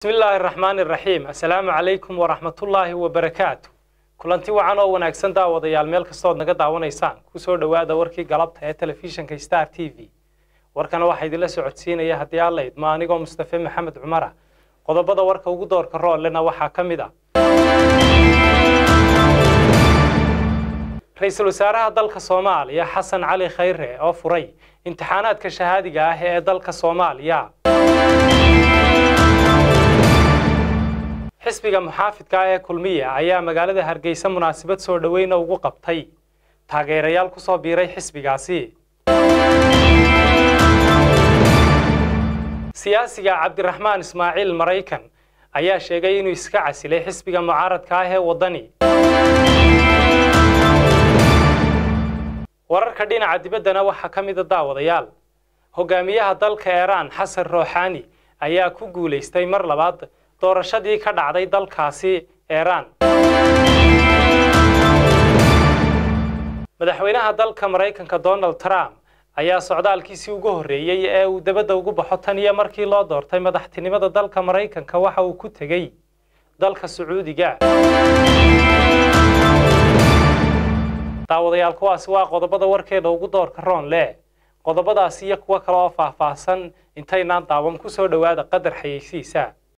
bismi illaahi araxmaan iraxiim assalaamu calaykum waraxmatullaahi wabarakaatu kulanti wacan oo wanaagsan daawadayaal meel kastood naga daawanaysaan kusoo dhowaada warkii galabta ee telefishinka star t v warkana waxaa idinla socodsiinaya haddii alla idmo anigoo mustafe maxamed cumara qodobada warka ugu doorka roollena waxaa ka mid a ra-iisul wasaaraha dalka soomaaliya xasan cali khayre oo furay imtixaanaadka shahaadiga ah ee dalka soomaaliya xisbiga muxaafidka ah ee kulmiya ayaa magaalada hargeysa munaasabad soo dhoweyna ugu qabtay taageerayaal ku soo biiray xisbigaasi siyaasiga cabdiraxmaan ismaaciil maraykan ayaa sheegay inuu iska casilay xisbiga mucaaradka ah ee waddani wararka dhinaca dibaddana waxaa ka mida daawadayaal hogaamiyaha dalka iiraan xasan rooxaani ayaa ku guulaystay mar labaad doorashadii ka dhacday dalkaasi iiraan madaxweynaha dalka maraykanka donald trump ayaa socdaalkiisii ugu horreeyey ee uu dabadda ugu baxo tan iyo markii loo doortay madaxtinimada dalka maraykanka waxa uu ku tegey dalka sacuudiga daawadayaal kuwaasi waa qodobada warkeeda ugu doorka roon leh qodobadaasi iyo kuwo kale oo faahfaahsan intaynaan daawan ku soo dhowaada qadar xayeysiisa